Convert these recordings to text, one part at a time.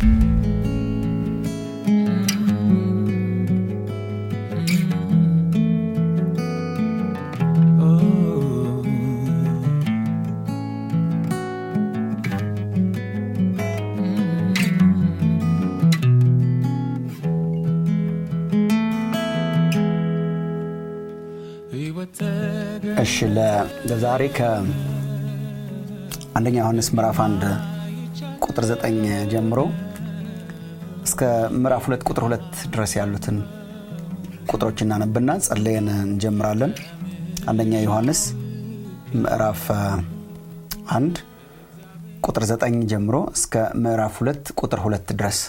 እሺ ለዛሬ ከአንደኛ ዮሐንስ ምዕራፍ አንድ ቁጥር ዘጠኝ ጀምሮ እስከ ምዕራፍ ሁለት ቁጥር ሁለት ድረስ ያሉትን ቁጥሮች እናነብና ጸለየን እንጀምራለን። አንደኛ ዮሐንስ ምዕራፍ አንድ ቁጥር ዘጠኝ ጀምሮ እስከ ምዕራፍ ሁለት ቁጥር ሁለት ድረስ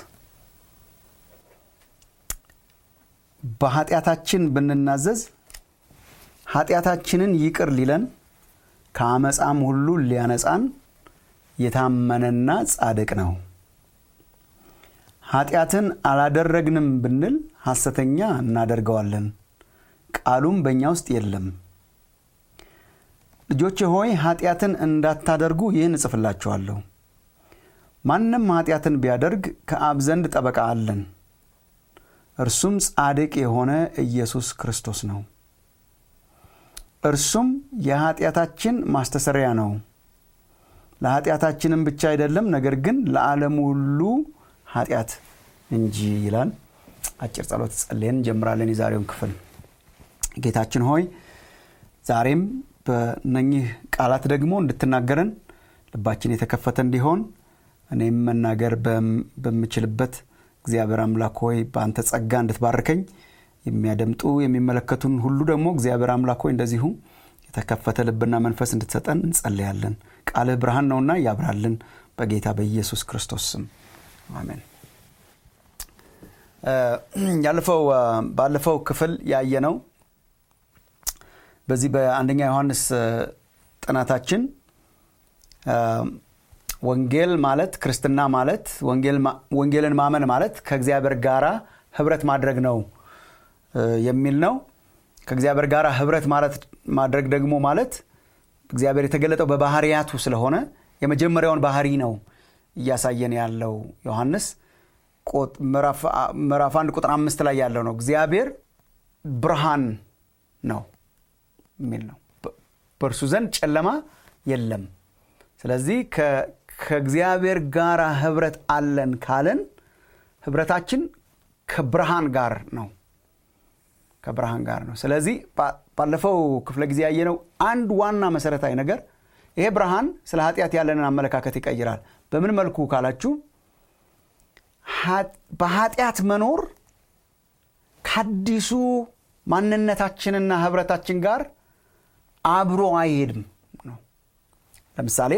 በኃጢአታችን ብንናዘዝ ኃጢአታችንን ይቅር ሊለን ከአመፃም ሁሉ ሊያነጻን የታመነና ጻድቅ ነው። ኃጢአትን አላደረግንም ብንል ሐሰተኛ እናደርገዋለን፣ ቃሉም በእኛ ውስጥ የለም። ልጆቼ ሆይ ኃጢአትን እንዳታደርጉ ይህን እጽፍላችኋለሁ። ማንም ኃጢአትን ቢያደርግ ከአብ ዘንድ ጠበቃ አለን፣ እርሱም ጻድቅ የሆነ ኢየሱስ ክርስቶስ ነው። እርሱም የኃጢአታችን ማስተሰሪያ ነው። ለኃጢአታችንም ብቻ አይደለም፣ ነገር ግን ለዓለሙ ሁሉ ኃጢአት እንጂ ይላል። አጭር ጸሎት ጸልየን እንጀምራለን የዛሬውን ክፍል። ጌታችን ሆይ ዛሬም በነኚህ ቃላት ደግሞ እንድትናገረን ልባችን የተከፈተ እንዲሆን እኔም መናገር በምችልበት እግዚአብሔር አምላክ ሆይ በአንተ ጸጋ እንድትባርከኝ የሚያደምጡ የሚመለከቱን ሁሉ ደግሞ እግዚአብሔር አምላክ ሆይ እንደዚሁ የተከፈተ ልብና መንፈስ እንድትሰጠን እንጸልያለን። ቃልህ ብርሃን ነውና ያብራልን። በጌታ በኢየሱስ ክርስቶስ ስም አሜን። ያለፈው ባለፈው ክፍል ያየነው በዚህ በአንደኛ ዮሐንስ ጥናታችን ወንጌል ማለት ክርስትና ማለት ወንጌልን ማመን ማለት ከእግዚአብሔር ጋራ ህብረት ማድረግ ነው የሚል ነው። ከእግዚአብሔር ጋር ህብረት ማድረግ ደግሞ ማለት እግዚአብሔር የተገለጠው በባህርያቱ ስለሆነ የመጀመሪያውን ባህሪ ነው እያሳየን ያለው ዮሐንስ ምዕራፍ አንድ ቁጥር አምስት ላይ ያለው ነው። እግዚአብሔር ብርሃን ነው የሚል ነው። በእርሱ ዘንድ ጨለማ የለም። ስለዚህ ከእግዚአብሔር ጋር ህብረት አለን ካለን ህብረታችን ከብርሃን ጋር ነው ከብርሃን ጋር ነው። ስለዚህ ባለፈው ክፍለ ጊዜ ያየነው አንድ ዋና መሰረታዊ ነገር ይሄ ብርሃን ስለ ኃጢአት ያለንን አመለካከት ይቀይራል። በምን መልኩ ካላችሁ በኃጢአት መኖር ከአዲሱ ማንነታችንና ህብረታችን ጋር አብሮ አይሄድም ነው። ለምሳሌ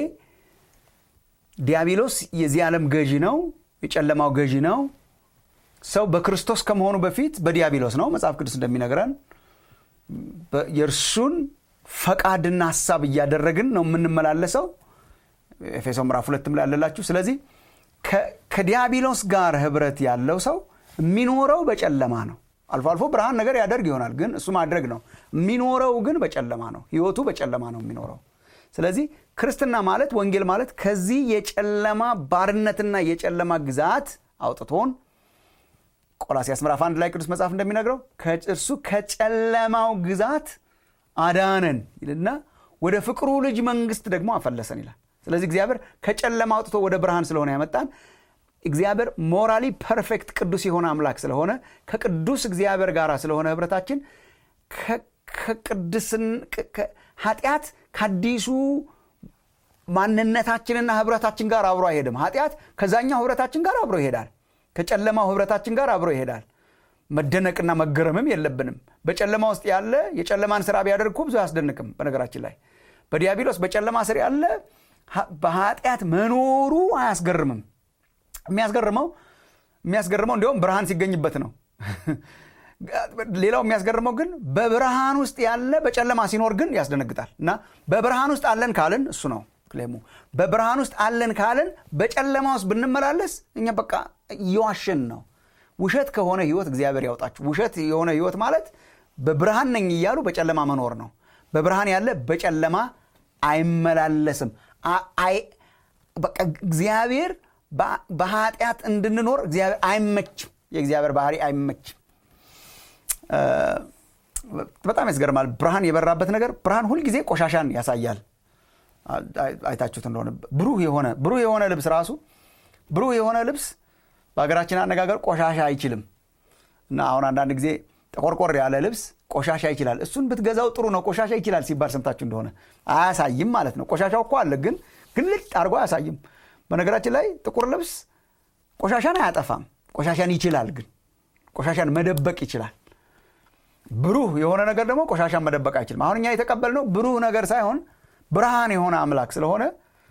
ዲያብሎስ የዚህ ዓለም ገዢ ነው፣ የጨለማው ገዢ ነው። ሰው በክርስቶስ ከመሆኑ በፊት በዲያብሎስ ነው። መጽሐፍ ቅዱስ እንደሚነግረን የእርሱን ፈቃድና ሀሳብ እያደረግን ነው የምንመላለሰው። ኤፌሶ ምዕራፍ ሁለትም ላይ ያለላችሁ። ስለዚህ ከዲያብሎስ ጋር ህብረት ያለው ሰው የሚኖረው በጨለማ ነው። አልፎ አልፎ ብርሃን ነገር ያደርግ ይሆናል፣ ግን እሱ ማድረግ ነው። የሚኖረው ግን በጨለማ ነው። ህይወቱ በጨለማ ነው የሚኖረው። ስለዚህ ክርስትና ማለት ወንጌል ማለት ከዚህ የጨለማ ባርነትና የጨለማ ግዛት አውጥቶን ቆላሲያስ ምዕራፍ አንድ ላይ ቅዱስ መጽሐፍ እንደሚነግረው እርሱ ከጨለማው ግዛት አዳነን ይልና ወደ ፍቅሩ ልጅ መንግስት ደግሞ አፈለሰን ይላል። ስለዚህ እግዚአብሔር ከጨለማ አውጥቶ ወደ ብርሃን ስለሆነ ያመጣን እግዚአብሔር ሞራሊ ፐርፌክት ቅዱስ የሆነ አምላክ ስለሆነ ከቅዱስ እግዚአብሔር ጋር ስለሆነ ህብረታችን ከቅድስን ኃጢአት ከአዲሱ ማንነታችንና ህብረታችን ጋር አብሮ አይሄድም። ኃጢአት ከዛኛው ህብረታችን ጋር አብሮ ይሄዳል። ከጨለማው ህብረታችን ጋር አብሮ ይሄዳል። መደነቅና መገረምም የለብንም። በጨለማ ውስጥ ያለ የጨለማን ስራ ቢያደርግ እኮ ብዙ አያስደንቅም። በነገራችን ላይ በዲያብሎስ በጨለማ ስር ያለ በኃጢአት መኖሩ አያስገርምም። የሚያስገርመው የሚያስገርመው እንዲሁም ብርሃን ሲገኝበት ነው። ሌላው የሚያስገርመው ግን በብርሃን ውስጥ ያለ በጨለማ ሲኖር ግን ያስደነግጣል። እና በብርሃን ውስጥ አለን ካልን እሱ ነው ክሌሙ። በብርሃን ውስጥ አለን ካልን በጨለማ ውስጥ ብንመላለስ እኛ በቃ እየዋሸን ነው። ውሸት ከሆነ ህይወት እግዚአብሔር ያውጣችሁ። ውሸት የሆነ ህይወት ማለት በብርሃን ነኝ እያሉ በጨለማ መኖር ነው። በብርሃን ያለ በጨለማ አይመላለስም። በቃ እግዚአብሔር በኃጢአት እንድንኖር እግዚአብሔር አይመችም የእግዚአብሔር ባህሪ አይመችም በጣም ያስገርማል ብርሃን የበራበት ነገር ብርሃን ሁልጊዜ ቆሻሻን ያሳያል አይታችሁት እንደሆነ ብሩህ የሆነ ብሩህ የሆነ ልብስ ራሱ ብሩህ የሆነ ልብስ በሀገራችን አነጋገር ቆሻሻ አይችልም እና አሁን አንዳንድ ጊዜ ጠቆርቆር ያለ ልብስ ቆሻሻ ይችላል እሱን ብትገዛው ጥሩ ነው ቆሻሻ ይችላል ሲባል ሰምታችሁ እንደሆነ አያሳይም ማለት ነው ቆሻሻው እኮ አለ ግን ግልጥ አድርጎ አያሳይም በነገራችን ላይ ጥቁር ልብስ ቆሻሻን አያጠፋም ቆሻሻን ይችላል ግን ቆሻሻን መደበቅ ይችላል ብሩህ የሆነ ነገር ደግሞ ቆሻሻን መደበቅ አይችልም አሁን እኛ የተቀበልነው ብሩህ ነገር ሳይሆን ብርሃን የሆነ አምላክ ስለሆነ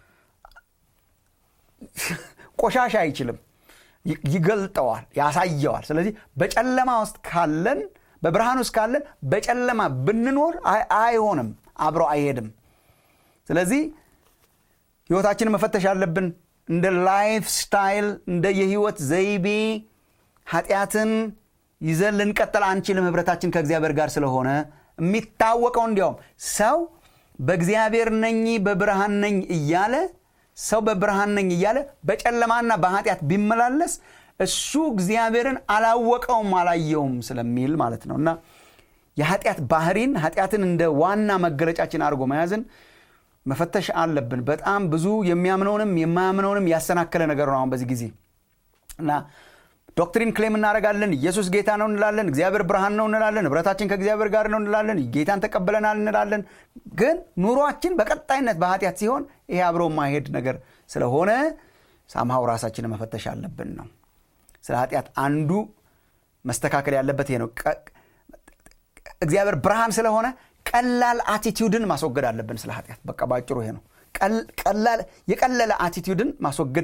ቆሻሻ አይችልም ይገልጠዋል ያሳየዋል ስለዚህ በጨለማ ውስጥ ካለን በብርሃን ውስጥ ካለን በጨለማ ብንኖር አይሆንም አብሮ አይሄድም ስለዚህ ህይወታችንን መፈተሽ ያለብን እንደ ላይፍ ስታይል እንደ የህይወት ዘይቤ ኃጢአትን ይዘን ልንቀጥል አንችልም ህብረታችን ከእግዚአብሔር ጋር ስለሆነ የሚታወቀው እንዲያውም ሰው በእግዚአብሔር ነኝ በብርሃን ነኝ እያለ ሰው በብርሃን ነኝ እያለ በጨለማና በኃጢአት ቢመላለስ እሱ እግዚአብሔርን አላወቀውም አላየውም ስለሚል ማለት ነው እና የኃጢአት ባህሪን ኃጢአትን እንደ ዋና መገለጫችን አድርጎ መያዝን መፈተሽ አለብን በጣም ብዙ የሚያምነውንም የማያምነውንም ያሰናከለ ነገር ነው አሁን በዚህ ጊዜ እና ዶክትሪን ክሌም እናደረጋለን ኢየሱስ ጌታ ነው እንላለን እግዚአብሔር ብርሃን ነው እንላለን ህብረታችን ከእግዚአብሔር ጋር ነው እንላለን ጌታን ተቀብለናል እንላለን ግን ኑሯችን በቀጣይነት በኃጢአት ሲሆን ይሄ አብሮ ማሄድ ነገር ስለሆነ ሳምሃው ራሳችንን መፈተሽ አለብን ነው ስለ ኃጢአት አንዱ መስተካከል ያለበት ይሄ ነው እግዚአብሔር ብርሃን ስለሆነ ቀላል አቲቲዩድን ማስወገድ አለብን ስለ ኃጢአት በቃ ባጭሩ ይሄ ነው የቀለለ አቲቲዩድን ማስወገድ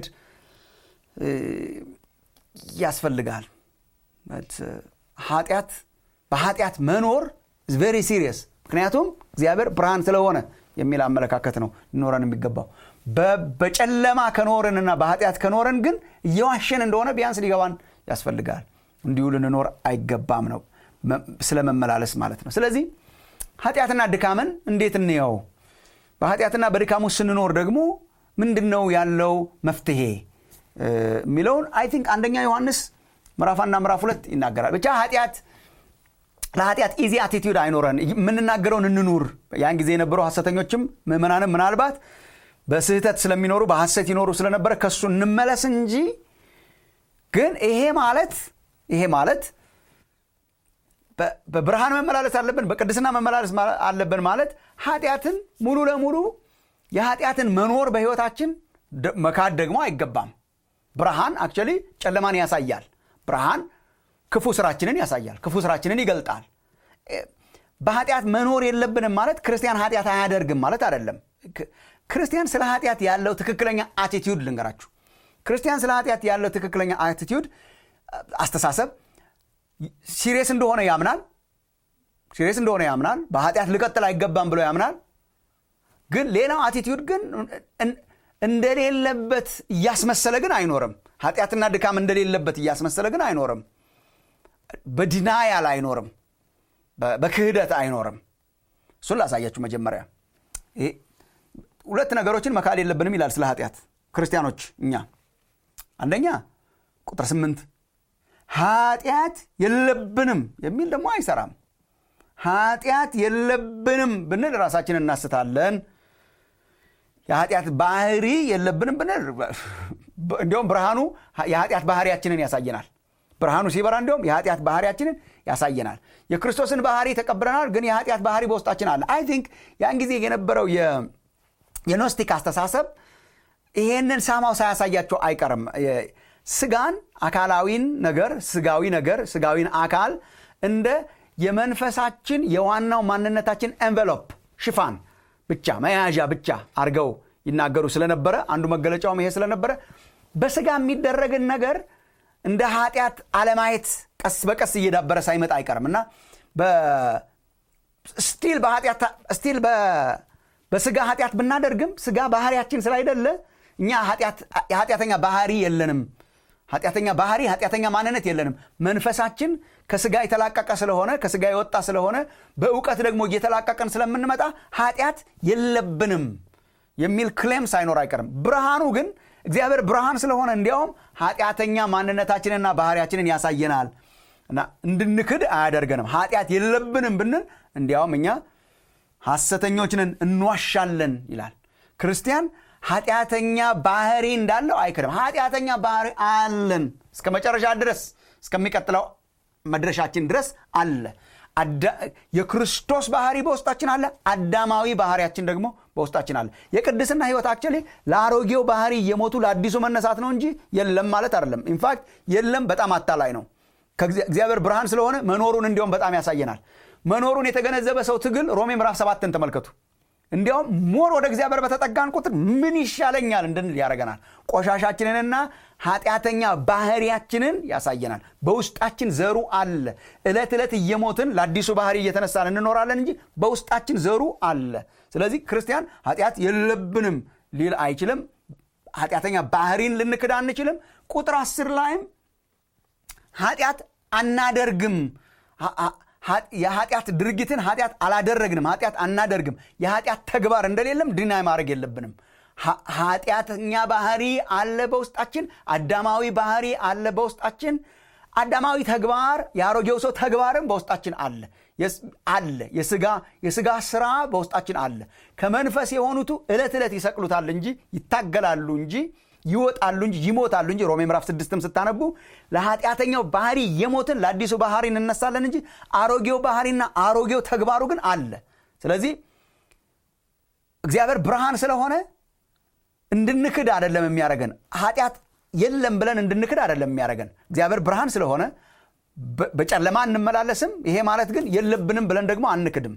ያስፈልጋል ኃጢአት በኃጢአት መኖር ቬሪ ሲሪየስ ምክንያቱም እግዚአብሔር ብርሃን ስለሆነ የሚል አመለካከት ነው ሊኖረን የሚገባው በጨለማ ከኖርንና በኃጢአት ከኖረን ግን እየዋሸን እንደሆነ ቢያንስ ሊገባን ያስፈልጋል እንዲሁ ልንኖር አይገባም ነው ስለመመላለስ ማለት ነው ስለዚህ ኃጢአትና ድካምን እንዴት እንየው በኃጢአትና በድካም ውስጥ ስንኖር ደግሞ ምንድን ነው ያለው መፍትሄ የሚለውን አይ ቲንክ አንደኛ ዮሐንስ ምዕራፍ አንና ምዕራፍ ሁለት ይናገራል ብቻ ኃጢአት ለኃጢአት ኢዚ አቲቲዩድ አይኖረን የምንናገረውን እንኑር ያን ጊዜ የነበሩ ሐሰተኞችም ምዕመናንም ምናልባት በስህተት ስለሚኖሩ በሐሰት ይኖሩ ስለነበረ ከሱ እንመለስ እንጂ ግን ይሄ ማለት ይሄ ማለት በብርሃን መመላለስ አለብን በቅድስና መመላለስ አለብን ማለት ኃጢአትን ሙሉ ለሙሉ የኃጢአትን መኖር በህይወታችን መካድ ደግሞ አይገባም ብርሃን አክቹዋሊ ጨለማን ያሳያል ብርሃን ክፉ ስራችንን ያሳያል ክፉ ስራችንን ይገልጣል በኃጢአት መኖር የለብንም ማለት ክርስቲያን ኃጢአት አያደርግም ማለት አይደለም ክርስቲያን ስለ ኃጢአት ያለው ትክክለኛ አቲቲዩድ ልንገራችሁ ክርስቲያን ስለ ኃጢአት ያለው ትክክለኛ አቲቲዩድ አስተሳሰብ ሲሪየስ እንደሆነ ያምናል ሲሪየስ እንደሆነ ያምናል በኃጢአት ልቀጥል አይገባም ብሎ ያምናል ግን ሌላው አቲቲዩድ ግን እንደሌለበት እያስመሰለ ግን አይኖርም ኃጢአትና ድካም እንደሌለበት እያስመሰለ ግን አይኖርም በዲናያል አይኖርም በክህደት አይኖርም እሱን ላሳያችሁ መጀመሪያ ሁለት ነገሮችን መካድ የለብንም ይላል ስለ ኃጢአት ክርስቲያኖች እኛ አንደኛ ቁጥር ስምንት ኃጢአት የለብንም የሚል ደግሞ አይሰራም ኃጢአት የለብንም ብንል ራሳችን እናስታለን የኃጢአት ባህሪ የለብንም ብንል እንዲሁም ብርሃኑ የኃጢአት ባህሪያችንን ያሳየናል ብርሃኑ ሲበራ እንዲሁም የኃጢአት ባህሪያችንን ያሳየናል የክርስቶስን ባህሪ ተቀብለናል ግን የኃጢአት ባህሪ በውስጣችን አለ አይ ቲንክ ያን ጊዜ የነበረው የኖስቲክ አስተሳሰብ ይሄንን ሳማው ሳያሳያቸው አይቀርም ስጋን አካላዊን ነገር ስጋዊ ነገር ስጋዊን አካል እንደ የመንፈሳችን የዋናው ማንነታችን ኤንቨሎፕ ሽፋን ብቻ መያዣ ብቻ አድርገው ይናገሩ ስለነበረ አንዱ መገለጫውም ይሄ ስለነበረ በስጋ የሚደረግን ነገር እንደ ኃጢአት አለማየት ቀስ በቀስ እየዳበረ ሳይመጣ አይቀርም እና ስቲል ስቲል በስጋ ኃጢአት ብናደርግም ስጋ ባህሪያችን ስላይደለ እኛ የኃጢአተኛ ባህሪ የለንም ኃጢአተኛ ባህሪ ኃጢአተኛ ማንነት የለንም መንፈሳችን ከስጋ የተላቀቀ ስለሆነ ከስጋ የወጣ ስለሆነ በእውቀት ደግሞ እየተላቀቀን ስለምንመጣ ኃጢአት የለብንም የሚል ክሌም ሳይኖር አይቀርም ብርሃኑ ግን እግዚአብሔር ብርሃን ስለሆነ እንዲያውም ኃጢአተኛ ማንነታችንና ባህሪያችንን ያሳየናል እና እንድንክድ አያደርገንም ኃጢአት የለብንም ብንል እንዲያውም እኛ ሐሰተኞችንን እንዋሻለን ይላል ክርስቲያን ኃጢአተኛ ባህሪ እንዳለው አይክድም ኃጢአተኛ ባህሪ አለን እስከ መጨረሻ ድረስ እስከሚቀጥለው መድረሻችን ድረስ አለ የክርስቶስ ባህሪ በውስጣችን አለ አዳማዊ ባህሪያችን ደግሞ በውስጣችን አለ የቅድስና ህይወት አክቸሊ ለአሮጌው ባህሪ እየሞቱ ለአዲሱ መነሳት ነው እንጂ የለም ማለት አይደለም ኢንፋክት የለም በጣም አታላይ ነው እግዚአብሔር ብርሃን ስለሆነ መኖሩን እንዲሁም በጣም ያሳየናል መኖሩን የተገነዘበ ሰው ትግል ሮሜ ምዕራፍ ሰባትን ተመልከቱ እንዲያውም ሞር ወደ እግዚአብሔር በተጠጋን ቁጥር ምን ይሻለኛል እንድንል ያደረገናል ቆሻሻችንንና ኃጢአተኛ ባህሪያችንን ያሳየናል በውስጣችን ዘሩ አለ ዕለት ዕለት እየሞትን ለአዲሱ ባህሪ እየተነሳን እንኖራለን እንጂ በውስጣችን ዘሩ አለ ስለዚህ ክርስቲያን ኃጢአት የለብንም ሊል አይችልም ኃጢአተኛ ባህሪን ልንክድ አንችልም ቁጥር አስር ላይም ኃጢአት አናደርግም የኃጢአት ድርጊትን ኃጢአት አላደረግንም ኃጢአት አናደርግም የኃጢአት ተግባር እንደሌለም ድናይ ማድረግ የለብንም ኃጢአተኛ ባህሪ አለ በውስጣችን አዳማዊ ባህሪ አለ በውስጣችን አዳማዊ ተግባር የአሮጌው ሰው ተግባርም በውስጣችን አለ አለ የስጋ የስጋ ስራ በውስጣችን አለ ከመንፈስ የሆኑቱ ዕለት ዕለት ይሰቅሉታል እንጂ ይታገላሉ እንጂ ይወጣሉ እንጂ ይሞታሉ እንጂ ሮሜ ምዕራፍ ስድስትም ስታነቡ ለኃጢአተኛው ባህሪ የሞትን ለአዲሱ ባህሪ እንነሳለን እንጂ አሮጌው ባህሪና አሮጌው ተግባሩ ግን አለ ስለዚህ እግዚአብሔር ብርሃን ስለሆነ እንድንክድ አይደለም የሚያደረገን ኃጢአት የለም ብለን እንድንክድ አይደለም የሚያደረገን እግዚአብሔር ብርሃን ስለሆነ በጨለማ እንመላለስም ይሄ ማለት ግን የለብንም ብለን ደግሞ አንክድም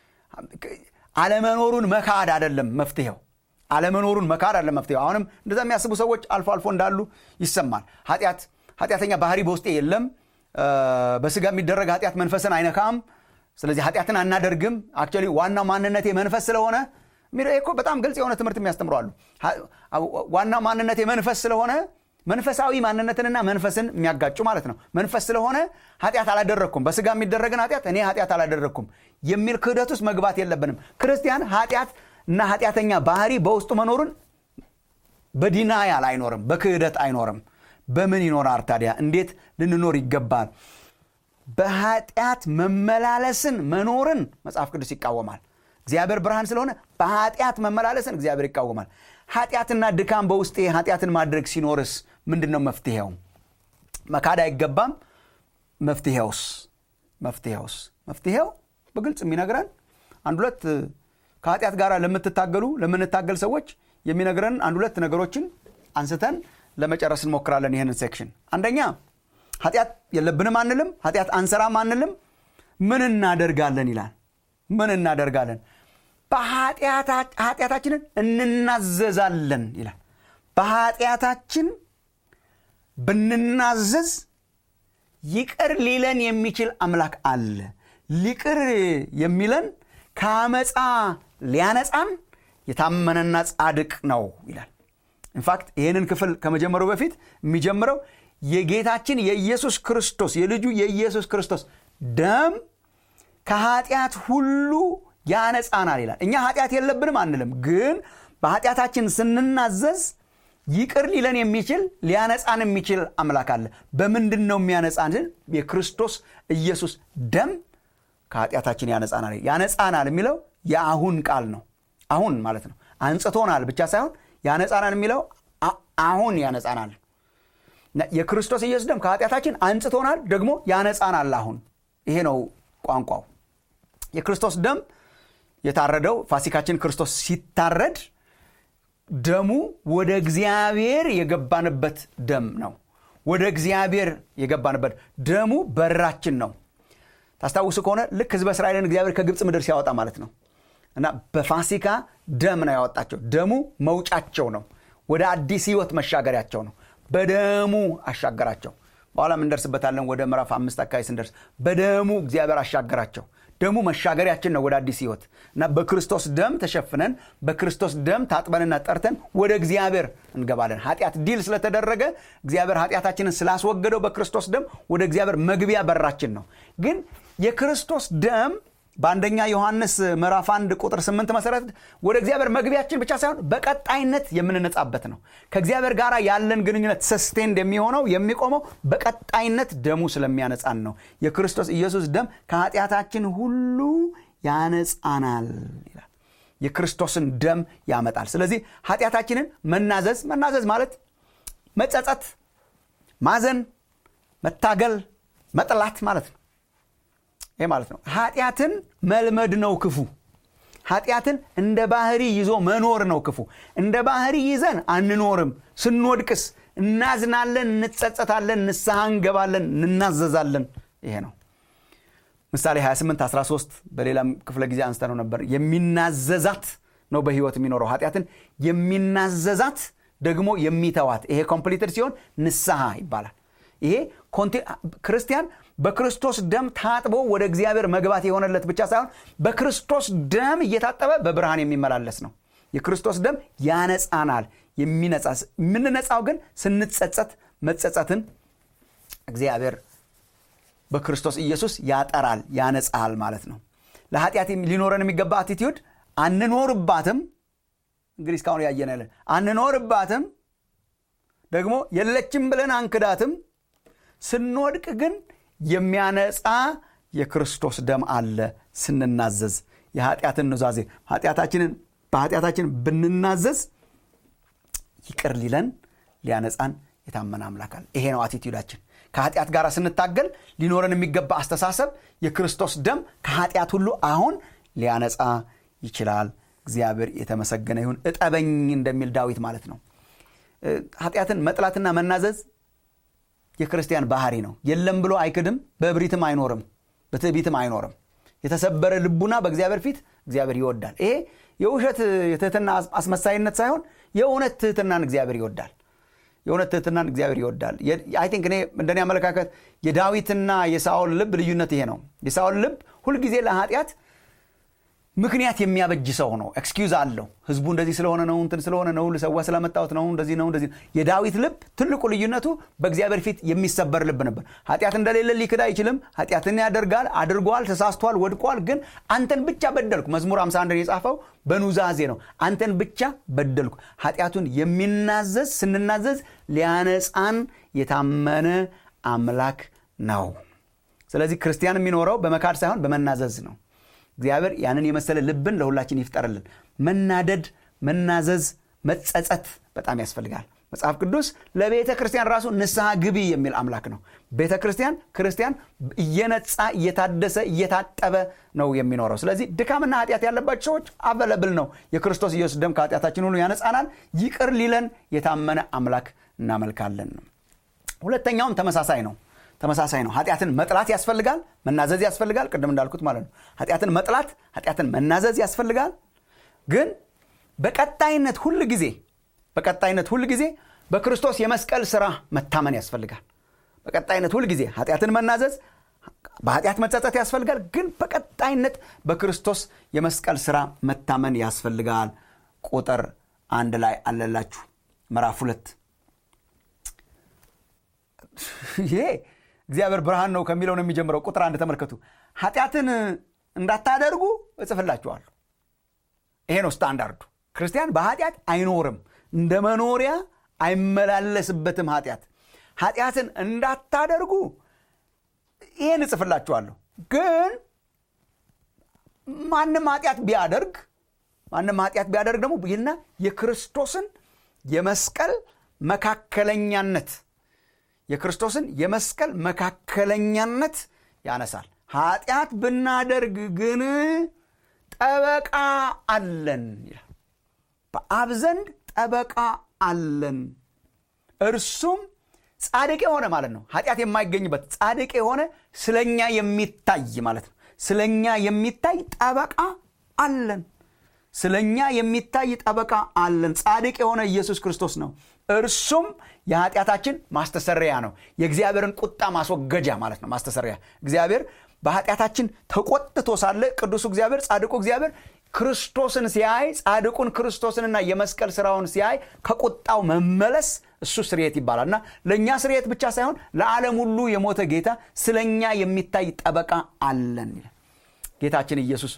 አለመኖሩን መካድ አይደለም መፍትሄው አለመኖሩን መካድ አለ መፍትሄው አሁንም እንደዛ የሚያስቡ ሰዎች አልፎ አልፎ እንዳሉ ይሰማል ኃጢአት ኃጢአተኛ ባህሪ በውስጤ የለም በስጋ የሚደረግ ኃጢአት መንፈስን አይነካም ስለዚህ ኃጢአትን አናደርግም አክቹዋሊ ዋናው ማንነቴ መንፈስ ስለሆነ እኮ በጣም ግልጽ የሆነ ትምህርት የሚያስተምሩ አሉ ዋናው ማንነቴ መንፈስ ስለሆነ መንፈሳዊ ማንነትንና መንፈስን የሚያጋጩ ማለት ነው መንፈስ ስለሆነ ኃጢአት አላደረግኩም በስጋ የሚደረግን ኃጢአት እኔ ኃጢአት አላደረግኩም የሚል ክህደት ውስጥ መግባት የለብንም ክርስቲያን ኃጢአት እና ኃጢአተኛ ባህሪ በውስጡ መኖሩን በዲናያል አይኖርም በክህደት አይኖርም በምን ይኖራል ታዲያ እንዴት ልንኖር ይገባል በኃጢአት መመላለስን መኖርን መጽሐፍ ቅዱስ ይቃወማል እግዚአብሔር ብርሃን ስለሆነ በኃጢአት መመላለስን እግዚአብሔር ይቃወማል ኃጢአትና ድካም በውስጤ ኃጢአትን ማድረግ ሲኖርስ ምንድን ነው መፍትሄው መካድ አይገባም መፍትሄውስ መፍትሄውስ መፍትሄው በግልጽ የሚነግረን አንድ ሁለት ከኃጢአት ጋር ለምትታገሉ ለምንታገል ሰዎች የሚነግረን አንድ ሁለት ነገሮችን አንስተን ለመጨረስ እንሞክራለን ይህንን ሴክሽን አንደኛ ኃጢአት የለብንም አንልም ኃጢአት አንሰራም አንልም ምን እናደርጋለን ይላል ምን እናደርጋለን በኃጢአታችንን እንናዘዛለን ይላል በኃጢአታችን ብንናዘዝ ይቅር ሊለን የሚችል አምላክ አለ ሊቅር የሚለን ከአመፃ ሊያነፃን የታመነና ጻድቅ ነው ይላል ኢንፋክት ይህንን ክፍል ከመጀመሩ በፊት የሚጀምረው የጌታችን የኢየሱስ ክርስቶስ የልጁ የኢየሱስ ክርስቶስ ደም ከኃጢአት ሁሉ ያነጻናል ይላል እኛ ኃጢአት የለብንም አንልም ግን በኃጢአታችን ስንናዘዝ ይቅር ሊለን የሚችል ሊያነጻን የሚችል አምላክ አለ በምንድን ነው የሚያነጻን የክርስቶስ ኢየሱስ ደም ከኃጢአታችን ያነጻናል ያነጻናል የሚለው የአሁን ቃል ነው አሁን ማለት ነው አንጽቶናል ብቻ ሳይሆን ያነጻናል የሚለው አሁን ያነጻናል የክርስቶስ ኢየሱስ ደም ከኃጢአታችን አንጽቶናል ደግሞ ያነጻናል አሁን ይሄ ነው ቋንቋው የክርስቶስ ደም የታረደው ፋሲካችን ክርስቶስ ሲታረድ ደሙ ወደ እግዚአብሔር የገባንበት ደም ነው ወደ እግዚአብሔር የገባንበት ደሙ በራችን ነው ታስታውሱ ከሆነ ልክ ህዝበ እስራኤልን እግዚአብሔር ከግብፅ ምድር ሲያወጣ ማለት ነው እና በፋሲካ ደም ነው ያወጣቸው ደሙ መውጫቸው ነው ወደ አዲስ ህይወት መሻገሪያቸው ነው በደሙ አሻገራቸው በኋላም እንደርስበታለን ወደ ምዕራፍ አምስት አካባቢ ስንደርስ በደሙ እግዚአብሔር አሻገራቸው ደሙ መሻገሪያችን ነው ወደ አዲስ ህይወት እና በክርስቶስ ደም ተሸፍነን በክርስቶስ ደም ታጥበንና ጠርተን ወደ እግዚአብሔር እንገባለን ኃጢአት ዲል ስለተደረገ እግዚአብሔር ኃጢአታችንን ስላስወገደው በክርስቶስ ደም ወደ እግዚአብሔር መግቢያ በራችን ነው ግን የክርስቶስ ደም በአንደኛ ዮሐንስ ምዕራፍ አንድ ቁጥር ስምንት መሰረት ወደ እግዚአብሔር መግቢያችን ብቻ ሳይሆን በቀጣይነት የምንነጻበት ነው ከእግዚአብሔር ጋር ያለን ግንኙነት ሰስቴንድ የሚሆነው የሚቆመው በቀጣይነት ደሙ ስለሚያነጻን ነው የክርስቶስ ኢየሱስ ደም ከኃጢአታችን ሁሉ ያነጻናል ይላል የክርስቶስን ደም ያመጣል ስለዚህ ኃጢአታችንን መናዘዝ መናዘዝ ማለት መጸጸት ማዘን መታገል መጥላት ማለት ነው ይህ ማለት ነው ኃጢአትን መልመድ ነው ክፉ ኃጢአትን እንደ ባህሪ ይዞ መኖር ነው ክፉ እንደ ባህሪ ይዘን አንኖርም ስንወድቅስ እናዝናለን እንጸጸታለን ንስሐ እንገባለን እንናዘዛለን ይሄ ነው ምሳሌ 28 13 በሌላም ክፍለ ጊዜ አንስተነው ነበር የሚናዘዛት ነው በህይወት የሚኖረው ኃጢአትን የሚናዘዛት ደግሞ የሚተዋት ይሄ ኮምፕሊትድ ሲሆን ንስሐ ይባላል ይሄ ክርስቲያን በክርስቶስ ደም ታጥቦ ወደ እግዚአብሔር መግባት የሆነለት ብቻ ሳይሆን በክርስቶስ ደም እየታጠበ በብርሃን የሚመላለስ ነው የክርስቶስ ደም ያነጻናል የሚነጻ የምንነጻው ግን ስንጸጸት መጸጸትን እግዚአብሔር በክርስቶስ ኢየሱስ ያጠራል ያነጻል ማለት ነው ለኃጢአት ሊኖረን የሚገባ አቲቲዩድ አንኖርባትም እንግዲህ እስካሁን ያየን ያለን አንኖርባትም ደግሞ የለችም ብለን አንክዳትም ስንወድቅ ግን የሚያነጻ የክርስቶስ ደም አለ ስንናዘዝ የኃጢአትን ኑዛዜ ኃጢአታችንን በኃጢአታችን ብንናዘዝ ይቅር ሊለን ሊያነጻን የታመነ አምላክ አለ ይሄ ነው አቲቲዩዳችን ከኃጢአት ጋር ስንታገል ሊኖረን የሚገባ አስተሳሰብ የክርስቶስ ደም ከኃጢአት ሁሉ አሁን ሊያነጻ ይችላል እግዚአብሔር የተመሰገነ ይሁን እጠበኝ እንደሚል ዳዊት ማለት ነው ኃጢአትን መጥላትና መናዘዝ የክርስቲያን ባህሪ ነው የለም ብሎ አይክድም በእብሪትም አይኖርም በትዕቢትም አይኖርም የተሰበረ ልቡና በእግዚአብሔር ፊት እግዚአብሔር ይወዳል ይሄ የውሸት የትህትና አስመሳይነት ሳይሆን የእውነት ትህትናን እግዚአብሔር ይወዳል የእውነት ትህትናን እግዚአብሔር ይወዳል አይ ቲንክ እኔ እንደኔ አመለካከት የዳዊትና የሳኦል ልብ ልዩነት ይሄ ነው የሳኦል ልብ ሁልጊዜ ለኃጢአት ምክንያት የሚያበጅ ሰው ነው ኤክስኪውዝ አለው ህዝቡ እንደዚህ ስለሆነ ነው እንትን ስለሆነ ነው ልሰዋ ስለመጣሁት ነው እንደዚህ ነው እንደዚህ የዳዊት ልብ ትልቁ ልዩነቱ በእግዚአብሔር ፊት የሚሰበር ልብ ነበር ኃጢአት እንደሌለ ሊክድ አይችልም ኃጢአትን ያደርጋል አድርጓል ተሳስቷል ወድቋል ግን አንተን ብቻ በደልኩ መዝሙር 51 የጻፈው በኑዛዜ ነው አንተን ብቻ በደልኩ ኃጢአቱን የሚናዘዝ ስንናዘዝ ሊያነጻን የታመነ አምላክ ነው ስለዚህ ክርስቲያን የሚኖረው በመካድ ሳይሆን በመናዘዝ ነው እግዚአብሔር ያንን የመሰለ ልብን ለሁላችን ይፍጠርልን መናደድ መናዘዝ መጸጸት በጣም ያስፈልጋል መጽሐፍ ቅዱስ ለቤተ ክርስቲያን ራሱ ንስሐ ግቢ የሚል አምላክ ነው ቤተ ክርስቲያን ክርስቲያን እየነጻ እየታደሰ እየታጠበ ነው የሚኖረው ስለዚህ ድካምና ኃጢአት ያለባቸው ሰዎች አቨለብል ነው የክርስቶስ ኢየሱስ ደም ከኃጢአታችን ሁሉ ያነጻናል ይቅር ሊለን የታመነ አምላክ እናመልካለን ነው ሁለተኛውም ተመሳሳይ ነው ተመሳሳይ ነው ኃጢአትን መጥላት ያስፈልጋል መናዘዝ ያስፈልጋል ቅድም እንዳልኩት ማለት ነው ኃጢአትን መጥላት ኃጢአትን መናዘዝ ያስፈልጋል ግን በቀጣይነት ሁል ጊዜ በቀጣይነት ሁል ጊዜ በክርስቶስ የመስቀል ስራ መታመን ያስፈልጋል በቀጣይነት ሁል ጊዜ ኃጢአትን መናዘዝ በኃጢአት መጸጸት ያስፈልጋል ግን በቀጣይነት በክርስቶስ የመስቀል ስራ መታመን ያስፈልጋል ቁጥር አንድ ላይ አለላችሁ ምዕራፍ ሁለት ይሄ እግዚአብሔር ብርሃን ነው ከሚለው ነው የሚጀምረው ቁጥር አንድ ተመልከቱ ኃጢአትን እንዳታደርጉ እጽፍላችኋለሁ ይሄ ነው ስታንዳርዱ ክርስቲያን በኃጢአት አይኖርም እንደ መኖሪያ አይመላለስበትም ኃጢአት ኃጢአትን እንዳታደርጉ ይህን እጽፍላችኋለሁ ግን ማንም ኃጢአት ቢያደርግ ማንም ኃጢአት ቢያደርግ ደግሞ ይህና የክርስቶስን የመስቀል መካከለኛነት የክርስቶስን የመስቀል መካከለኛነት ያነሳል ኃጢአት ብናደርግ ግን ጠበቃ አለን ይላል በአብ ዘንድ ጠበቃ አለን እርሱም ጻድቅ የሆነ ማለት ነው ኃጢአት የማይገኝበት ጻድቅ የሆነ ስለኛ የሚታይ ማለት ነው ስለኛ የሚታይ ጠበቃ አለን ስለኛ የሚታይ ጠበቃ አለን ጻድቅ የሆነ ኢየሱስ ክርስቶስ ነው እርሱም የኃጢአታችን ማስተሰሪያ ነው የእግዚአብሔርን ቁጣ ማስወገጃ ማለት ነው ማስተሰሪያ እግዚአብሔር በኃጢአታችን ተቆጥቶ ሳለ ቅዱሱ እግዚአብሔር ጻድቁ እግዚአብሔር ክርስቶስን ሲያይ ጻድቁን ክርስቶስንና የመስቀል ስራውን ሲያይ ከቁጣው መመለስ እሱ ስርየት ይባላል እና ለእኛ ስርየት ብቻ ሳይሆን ለዓለም ሁሉ የሞተ ጌታ ስለኛ የሚታይ ጠበቃ አለን ይላል ጌታችን ኢየሱስ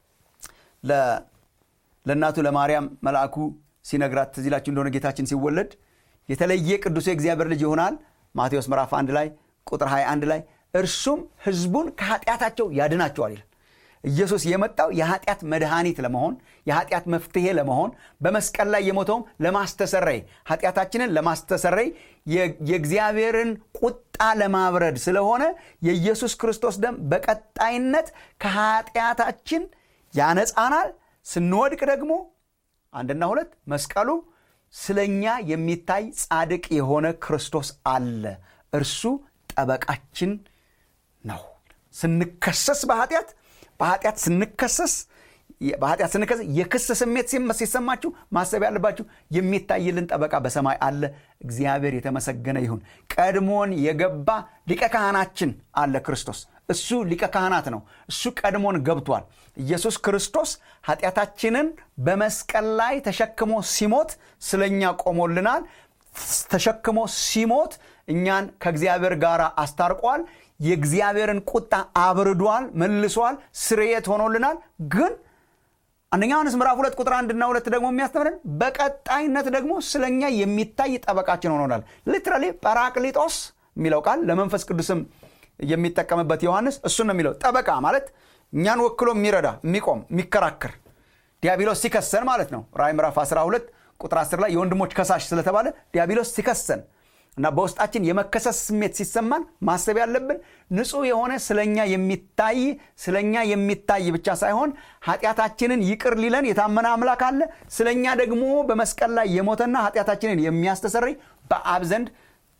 ለእናቱ ለማርያም መልአኩ ሲነግራት ትዝ ይላችሁ እንደሆነ ጌታችን ሲወለድ የተለየ ቅዱስ የእግዚአብሔር ልጅ ይሆናል ማቴዎስ ምዕራፍ 1 ላይ ቁጥር 21 ላይ እርሱም ህዝቡን ከኃጢአታቸው ያድናቸዋል ይላል ኢየሱስ የመጣው የኃጢአት መድኃኒት ለመሆን የኃጢአት መፍትሄ ለመሆን በመስቀል ላይ የሞተውም ለማስተሰረይ ኃጢአታችንን ለማስተሰረይ የእግዚአብሔርን ቁጣ ለማብረድ ስለሆነ የኢየሱስ ክርስቶስ ደም በቀጣይነት ከኃጢአታችን ያነጻናል ስንወድቅ ደግሞ አንድና ሁለት መስቀሉ ስለኛ የሚታይ ጻድቅ የሆነ ክርስቶስ አለ እርሱ ጠበቃችን ነው ስንከሰስ በኃጢአት በኃጢአት ስንከሰስ በኃጢአት ስንከሰስ የክስ ስሜት ሲሰማችሁ ማሰብ ያለባችሁ የሚታይልን ጠበቃ በሰማይ አለ እግዚአብሔር የተመሰገነ ይሁን ቀድሞን የገባ ሊቀ ካህናችን አለ ክርስቶስ እሱ ሊቀ ካህናት ነው እሱ ቀድሞን ገብቷል ኢየሱስ ክርስቶስ ኃጢአታችንን በመስቀል ላይ ተሸክሞ ሲሞት ስለኛ ቆሞልናል ተሸክሞ ሲሞት እኛን ከእግዚአብሔር ጋር አስታርቋል የእግዚአብሔርን ቁጣ አብርዷል መልሷል ስርየት ሆኖልናል ግን አንደኛ ዮሐንስ ምዕራፍ ሁለት ቁጥር አንድና ሁለት ደግሞ የሚያስተምረን በቀጣይነት ደግሞ ስለኛ የሚታይ ጠበቃችን ሆኖናል ሊትራሊ ጳራቅሊጦስ የሚለው ቃል ለመንፈስ ቅዱስም የሚጠቀምበት ዮሐንስ እሱን ነው የሚለው ጠበቃ ማለት እኛን ወክሎ የሚረዳ የሚቆም የሚከራከር ዲያብሎስ ሲከሰን ማለት ነው ራይ ምዕራፍ 12 ቁጥር 10 ላይ የወንድሞች ከሳሽ ስለተባለ ዲያብሎስ ሲከሰን እና በውስጣችን የመከሰስ ስሜት ሲሰማን ማሰብ ያለብን ንጹህ የሆነ ስለኛ የሚታይ ስለኛ የሚታይ ብቻ ሳይሆን ኃጢአታችንን ይቅር ሊለን የታመነ አምላክ አለ ስለኛ ደግሞ በመስቀል ላይ የሞተና ኃጢአታችንን የሚያስተሰርይ በአብ ዘንድ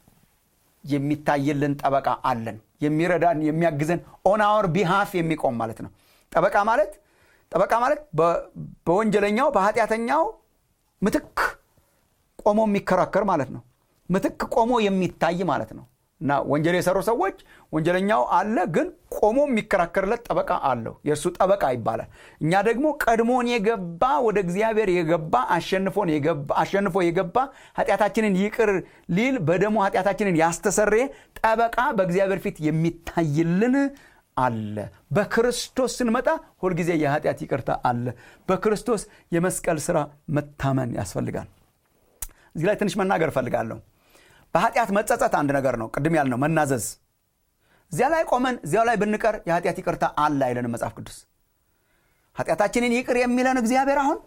የሚታይልን ጠበቃ አለን የሚረዳን የሚያግዘን ኦን አወር ቢሃፍ የሚቆም ማለት ነው ጠበቃ ማለት ጠበቃ ማለት በወንጀለኛው በኃጢአተኛው ምትክ ቆሞ የሚከራከር ማለት ነው ምትክ ቆሞ የሚታይ ማለት ነው እና ወንጀል የሰሩ ሰዎች ወንጀለኛው አለ ግን ቆሞ የሚከራከርለት ጠበቃ አለው የእርሱ ጠበቃ ይባላል እኛ ደግሞ ቀድሞን የገባ ወደ እግዚአብሔር የገባ አሸንፎን አሸንፎ የገባ ኃጢአታችንን ይቅር ሊል በደሞ ኃጢአታችንን ያስተሰረየ ጠበቃ በእግዚአብሔር ፊት የሚታይልን አለ በክርስቶስ ስንመጣ ሁልጊዜ የኃጢአት ይቅርታ አለ በክርስቶስ የመስቀል ስራ መታመን ያስፈልጋል እዚህ ላይ ትንሽ መናገር እፈልጋለሁ በኃጢአት መጸጸት አንድ ነገር ነው ቅድም ያልነው መናዘዝ እዚያ ላይ ቆመን እዚያው ላይ ብንቀር የኃጢአት ይቅርታ አለ አይለንም መጽሐፍ ቅዱስ ኃጢአታችንን ይቅር የሚለን እግዚአብሔር አሁን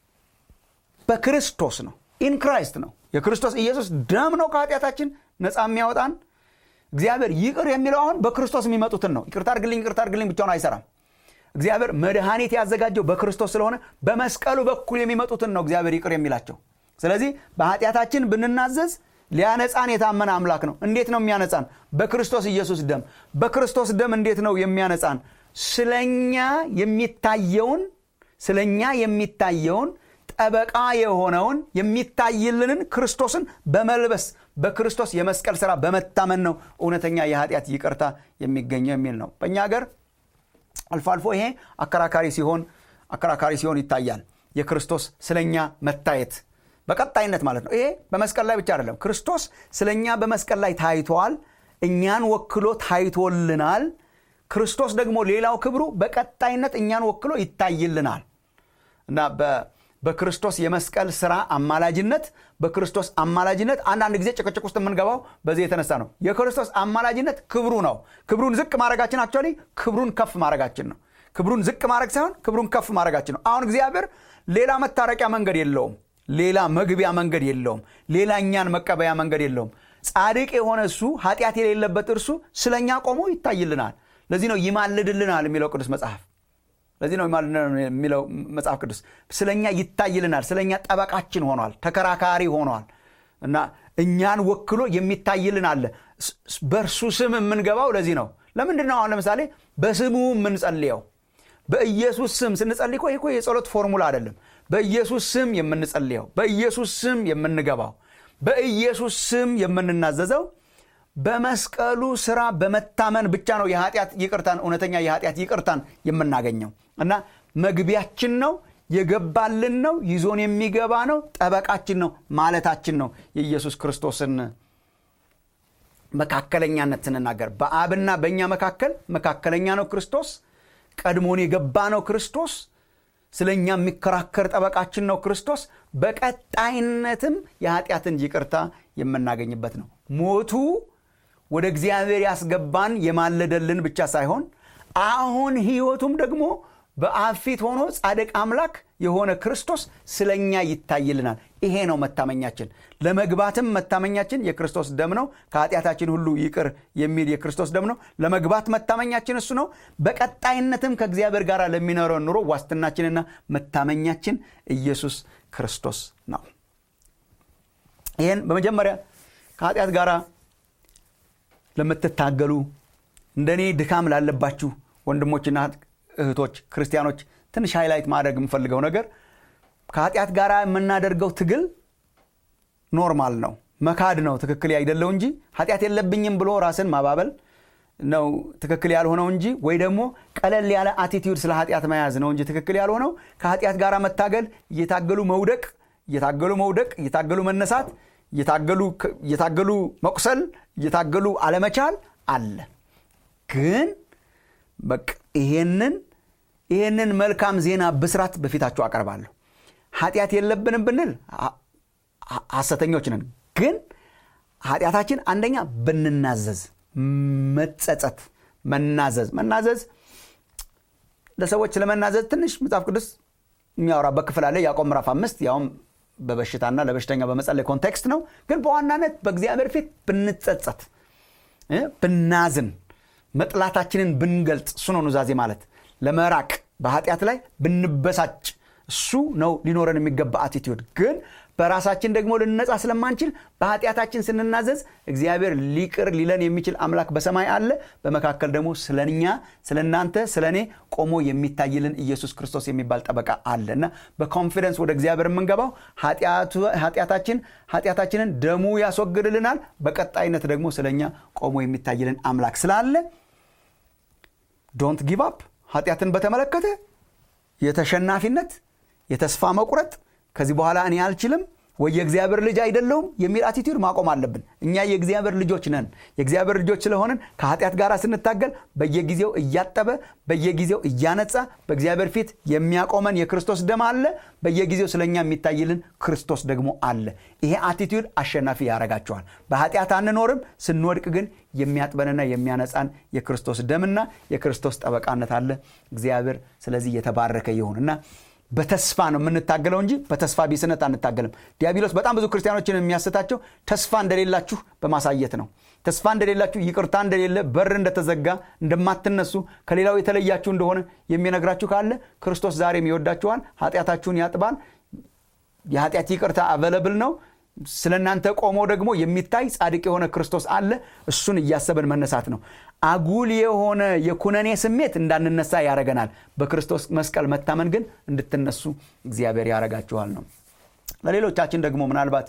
በክርስቶስ ነው ኢን ክራይስት ነው የክርስቶስ ኢየሱስ ደም ነው ከኃጢአታችን ነፃ የሚያወጣን እግዚአብሔር ይቅር የሚለው አሁን በክርስቶስ የሚመጡትን ነው ይቅርታ አድርግልኝ ይቅርታ አድርግልኝ ብቻውን አይሰራም እግዚአብሔር መድኃኒት ያዘጋጀው በክርስቶስ ስለሆነ በመስቀሉ በኩል የሚመጡትን ነው እግዚአብሔር ይቅር የሚላቸው ስለዚህ በኃጢአታችን ብንናዘዝ ሊያነጻን የታመነ አምላክ ነው እንዴት ነው የሚያነጻን በክርስቶስ ኢየሱስ ደም በክርስቶስ ደም እንዴት ነው የሚያነጻን ስለኛ የሚታየውን ስለኛ የሚታየውን ጠበቃ የሆነውን የሚታይልንን ክርስቶስን በመልበስ በክርስቶስ የመስቀል ሥራ በመታመን ነው እውነተኛ የኃጢአት ይቅርታ የሚገኘው የሚል ነው በእኛ ሀገር አልፎ አልፎ ይሄ አከራካሪ ሲሆን አከራካሪ ሲሆን ይታያል የክርስቶስ ስለኛ መታየት በቀጣይነት ማለት ነው ይሄ በመስቀል ላይ ብቻ አይደለም ክርስቶስ ስለኛ በመስቀል ላይ ታይቷል እኛን ወክሎ ታይቶልናል ክርስቶስ ደግሞ ሌላው ክብሩ በቀጣይነት እኛን ወክሎ ይታይልናል እና በክርስቶስ የመስቀል ስራ አማላጅነት በክርስቶስ አማላጅነት አንዳንድ ጊዜ ጭቅጭቅ ውስጥ የምንገባው በዚህ የተነሳ ነው የክርስቶስ አማላጅነት ክብሩ ነው ክብሩን ዝቅ ማድረጋችን አክቹዋሊ ክብሩን ከፍ ማድረጋችን ነው ክብሩን ዝቅ ማድረግ ሳይሆን ክብሩን ከፍ ማድረጋችን ነው አሁን እግዚአብሔር ሌላ መታረቂያ መንገድ የለውም ሌላ መግቢያ መንገድ የለውም ሌላ እኛን መቀበያ መንገድ የለውም ጻድቅ የሆነ እሱ ኃጢአት የሌለበት እርሱ ስለኛ ቆሞ ይታይልናል ለዚህ ነው ይማልድልናል የሚለው ቅዱስ መጽሐፍ ለዚህ ነው የሚለው መጽሐፍ ቅዱስ ስለኛ ይታይልናል ስለኛ ጠበቃችን ሆኗል ተከራካሪ ሆኗል እና እኛን ወክሎ የሚታይልን አለ በእርሱ ስም የምንገባው ለዚህ ነው ለምንድን ነው አሁን ለምሳሌ በስሙ የምንጸልየው በኢየሱስ ስም ስንጸልይ እኮ ይህ የጸሎት ፎርሙላ አይደለም በኢየሱስ ስም የምንጸልየው በኢየሱስ ስም የምንገባው በኢየሱስ ስም የምንናዘዘው በመስቀሉ ስራ በመታመን ብቻ ነው የኃጢአት ይቅርታን እውነተኛ የኃጢአት ይቅርታን የምናገኘው እና መግቢያችን ነው የገባልን ነው ይዞን የሚገባ ነው ጠበቃችን ነው ማለታችን ነው የኢየሱስ ክርስቶስን መካከለኛነት ስንናገር በአብና በእኛ መካከል መካከለኛ ነው ክርስቶስ ቀድሞን የገባ ነው ክርስቶስ ስለ እኛ የሚከራከር ጠበቃችን ነው ክርስቶስ በቀጣይነትም የኃጢአትን ይቅርታ የምናገኝበት ነው ሞቱ ወደ እግዚአብሔር ያስገባን የማለደልን ብቻ ሳይሆን አሁን ህይወቱም ደግሞ በአብ ፊት ሆኖ ጻድቅ አምላክ የሆነ ክርስቶስ ስለ እኛ ይታይልናል ይሄ ነው መታመኛችን ለመግባትም መታመኛችን የክርስቶስ ደም ነው ከኃጢአታችን ሁሉ ይቅር የሚል የክርስቶስ ደም ነው ለመግባት መታመኛችን እሱ ነው በቀጣይነትም ከእግዚአብሔር ጋር ለሚኖረው ኑሮ ዋስትናችንና መታመኛችን ኢየሱስ ክርስቶስ ነው ይህን በመጀመሪያ ከኃጢአት ጋር ለምትታገሉ እንደኔ ድካም ላለባችሁ ወንድሞችና እህቶች ክርስቲያኖች ትንሽ ሃይላይት ማድረግ የምፈልገው ነገር ከኃጢአት ጋር የምናደርገው ትግል ኖርማል ነው መካድ ነው ትክክል አይደለው እንጂ ኃጢአት የለብኝም ብሎ ራስን ማባበል ነው ትክክል ያልሆነው እንጂ ወይ ደግሞ ቀለል ያለ አቲቲዩድ ስለ ኃጢአት መያዝ ነው እንጂ ትክክል ያልሆነው ከኃጢአት ጋር መታገል እየታገሉ መውደቅ እየታገሉ መውደቅ እየታገሉ መነሳት እየታገሉ መቁሰል እየታገሉ አለመቻል አለ ግን በቃ ይሄንን ይሄንን መልካም ዜና ብስራት በፊታችሁ አቀርባለሁ ኃጢአት የለብንም ብንል ሐሰተኞች ነን ግን ኃጢአታችን አንደኛ ብንናዘዝ መጸጸት መናዘዝ መናዘዝ ለሰዎች ስለመናዘዝ ትንሽ መጽሐፍ ቅዱስ የሚያወራበት ክፍል አለ ያዕቆብ ምዕራፍ አምስት ያውም በበሽታና ለበሽተኛ በመጸለይ ኮንቴክስት ነው ግን በዋናነት በእግዚአብሔር ፊት ብንጸጸት ብናዝን መጥላታችንን ብንገልጽ እሱ ነው ኑዛዜ ማለት ለመራቅ በኃጢአት ላይ ብንበሳጭ እሱ ነው ሊኖረን የሚገባ አቲቲዩድ ግን በራሳችን ደግሞ ልነጻ ስለማንችል በኃጢአታችን ስንናዘዝ እግዚአብሔር ሊቅር ሊለን የሚችል አምላክ በሰማይ አለ በመካከል ደግሞ ስለኛ ስለ እናንተ ስለ እኔ ቆሞ የሚታይልን ኢየሱስ ክርስቶስ የሚባል ጠበቃ አለ እና በኮንፊደንስ ወደ እግዚአብሔር የምንገባው ኃጢአታችን ኃጢአታችንን ደሙ ያስወግድልናል በቀጣይነት ደግሞ ስለኛ ቆሞ የሚታይልን አምላክ ስላለ ዶንት ጊቭ አፕ ኃጢአትን በተመለከተ የተሸናፊነት የተስፋ መቁረጥ ከዚህ በኋላ እኔ አልችልም ወይ የእግዚአብሔር ልጅ አይደለውም የሚል አቲቲዩድ ማቆም አለብን እኛ የእግዚአብሔር ልጆች ነን የእግዚአብሔር ልጆች ስለሆንን ከኃጢአት ጋር ስንታገል በየጊዜው እያጠበ በየጊዜው እያነጻ በእግዚአብሔር ፊት የሚያቆመን የክርስቶስ ደም አለ በየጊዜው ስለኛ የሚታይልን ክርስቶስ ደግሞ አለ ይሄ አቲቲዩድ አሸናፊ ያረጋቸዋል በኃጢአት አንኖርም ስንወድቅ ግን የሚያጥበንና የሚያነጻን የክርስቶስ ደምና የክርስቶስ ጠበቃነት አለ እግዚአብሔር ስለዚህ የተባረከ ይሁን እና በተስፋ ነው የምንታገለው እንጂ በተስፋ ቢስነት አንታገልም ዲያብሎስ በጣም ብዙ ክርስቲያኖችን የሚያስታቸው ተስፋ እንደሌላችሁ በማሳየት ነው ተስፋ እንደሌላችሁ ይቅርታ እንደሌለ በር እንደተዘጋ እንደማትነሱ ከሌላው የተለያችሁ እንደሆነ የሚነግራችሁ ካለ ክርስቶስ ዛሬም ይወዳችኋል ኃጢአታችሁን ያጥባል የኃጢአት ይቅርታ አቨለብል ነው ስለ እናንተ ቆሞ ደግሞ የሚታይ ጻድቅ የሆነ ክርስቶስ አለ እሱን እያሰብን መነሳት ነው አጉል የሆነ የኩነኔ ስሜት እንዳንነሳ ያደረገናል በክርስቶስ መስቀል መታመን ግን እንድትነሱ እግዚአብሔር ያረጋችኋል ነው ለሌሎቻችን ደግሞ ምናልባት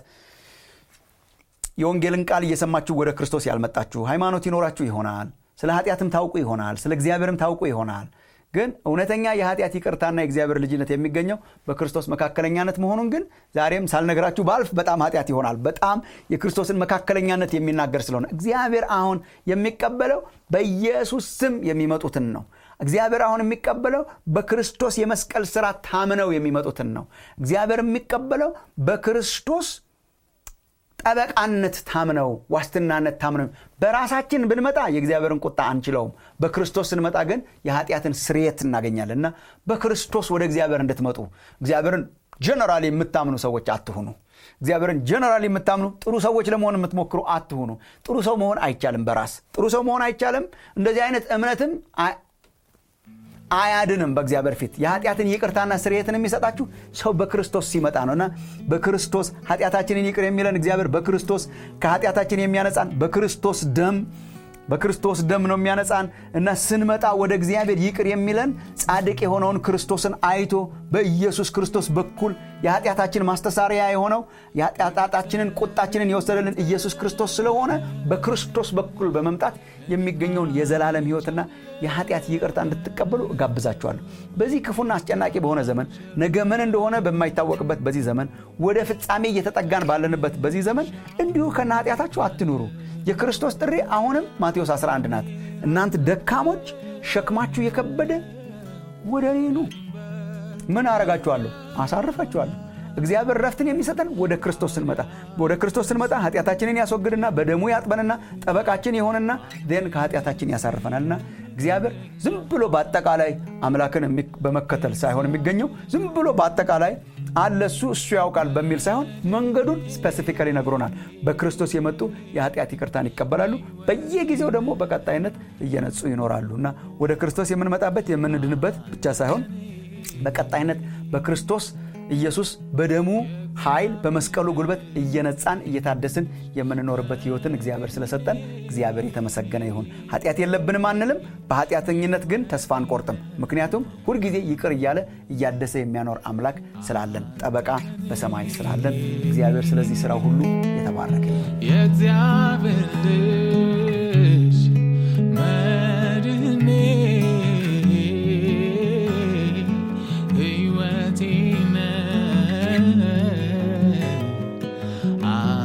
የወንጌልን ቃል እየሰማችሁ ወደ ክርስቶስ ያልመጣችሁ ሃይማኖት ይኖራችሁ ይሆናል ስለ ኃጢአትም ታውቁ ይሆናል ስለ እግዚአብሔርም ታውቁ ይሆናል ግን እውነተኛ የኃጢአት ይቅርታና የእግዚአብሔር ልጅነት የሚገኘው በክርስቶስ መካከለኛነት መሆኑን ግን ዛሬም ሳልነግራችሁ ባልፍ በጣም ኃጢአት ይሆናል በጣም የክርስቶስን መካከለኛነት የሚናገር ስለሆነ እግዚአብሔር አሁን የሚቀበለው በኢየሱስ ስም የሚመጡትን ነው እግዚአብሔር አሁን የሚቀበለው በክርስቶስ የመስቀል ስራ ታምነው የሚመጡትን ነው እግዚአብሔር የሚቀበለው በክርስቶስ ጠበቃነት ታምነው ዋስትናነት ታምነው በራሳችን ብንመጣ የእግዚአብሔርን ቁጣ አንችለውም በክርስቶስ ስንመጣ ግን የኃጢአትን ስርየት እናገኛለን እና በክርስቶስ ወደ እግዚአብሔር እንድትመጡ እግዚአብሔርን ጀነራሊ የምታምኑ ሰዎች አትሁኑ እግዚአብሔርን ጀነራሊ የምታምኑ ጥሩ ሰዎች ለመሆን የምትሞክሩ አትሁኑ ጥሩ ሰው መሆን አይቻልም በራስ ጥሩ ሰው መሆን አይቻልም እንደዚህ አይነት እምነትም አያድንም በእግዚአብሔር ፊት የኃጢአትን ይቅርታና ስርየትን የሚሰጣችሁ ሰው በክርስቶስ ሲመጣ ነውና በክርስቶስ ኃጢአታችንን ይቅር የሚለን እግዚአብሔር በክርስቶስ ከኃጢአታችን የሚያነጻን በክርስቶስ ደም በክርስቶስ ደም ነው የሚያነጻን እና ስንመጣ ወደ እግዚአብሔር ይቅር የሚለን ጻድቅ የሆነውን ክርስቶስን አይቶ በኢየሱስ ክርስቶስ በኩል የኃጢአታችን ማስተሳሪያ የሆነው የኃጢአታችንን ቁጣችንን የወሰደልን ኢየሱስ ክርስቶስ ስለሆነ በክርስቶስ በኩል በመምጣት የሚገኘውን የዘላለም ህይወትና የኃጢአት ይቅርታ እንድትቀበሉ እጋብዛችኋለሁ በዚህ ክፉና አስጨናቂ በሆነ ዘመን ነገ ምን እንደሆነ በማይታወቅበት በዚህ ዘመን ወደ ፍጻሜ እየተጠጋን ባለንበት በዚህ ዘመን እንዲሁ ከነ ኃጢአታችሁ አትኑሩ የክርስቶስ ጥሪ አሁንም ማቴዎስ 11 ናት እናንተ ደካሞች ሸክማችሁ የከበደ ወደ እኔ ኑ። ምን አረጋችኋለሁ? አሳርፋችኋለሁ። እግዚአብሔር ረፍትን የሚሰጠን ወደ ክርስቶስ ስንመጣ ወደ ክርስቶስ ስንመጣ ኃጢአታችንን ያስወግድና በደሙ ያጥበንና ጠበቃችን የሆነና ን ከኃጢአታችን ያሳርፈናልና እግዚአብሔር ዝም ብሎ በአጠቃላይ አምላክን በመከተል ሳይሆን የሚገኘው ዝም ብሎ በአጠቃላይ አለ እሱ እሱ ያውቃል በሚል ሳይሆን መንገዱን ስፔሲፊካሊ ነግሮናል። በክርስቶስ የመጡ የኃጢአት ይቅርታን ይቀበላሉ። በየጊዜው ደግሞ በቀጣይነት እየነጹ ይኖራሉ እና ወደ ክርስቶስ የምንመጣበት የምንድንበት ብቻ ሳይሆን በቀጣይነት በክርስቶስ ኢየሱስ በደሙ ኃይል በመስቀሉ ጉልበት እየነጻን እየታደስን የምንኖርበት ሕይወትን እግዚአብሔር ስለሰጠን እግዚአብሔር የተመሰገነ ይሁን። ኃጢአት የለብንም አንልም። በኃጢአተኝነት ግን ተስፋ አንቆርጥም። ምክንያቱም ሁልጊዜ ይቅር እያለ እያደሰ የሚያኖር አምላክ ስላለን፣ ጠበቃ በሰማይ ስላለን እግዚአብሔር ስለዚህ ሥራው ሁሉ የተባረከ የእግዚአብሔር ልጅ መድህኔ ሕይወቴ ነህ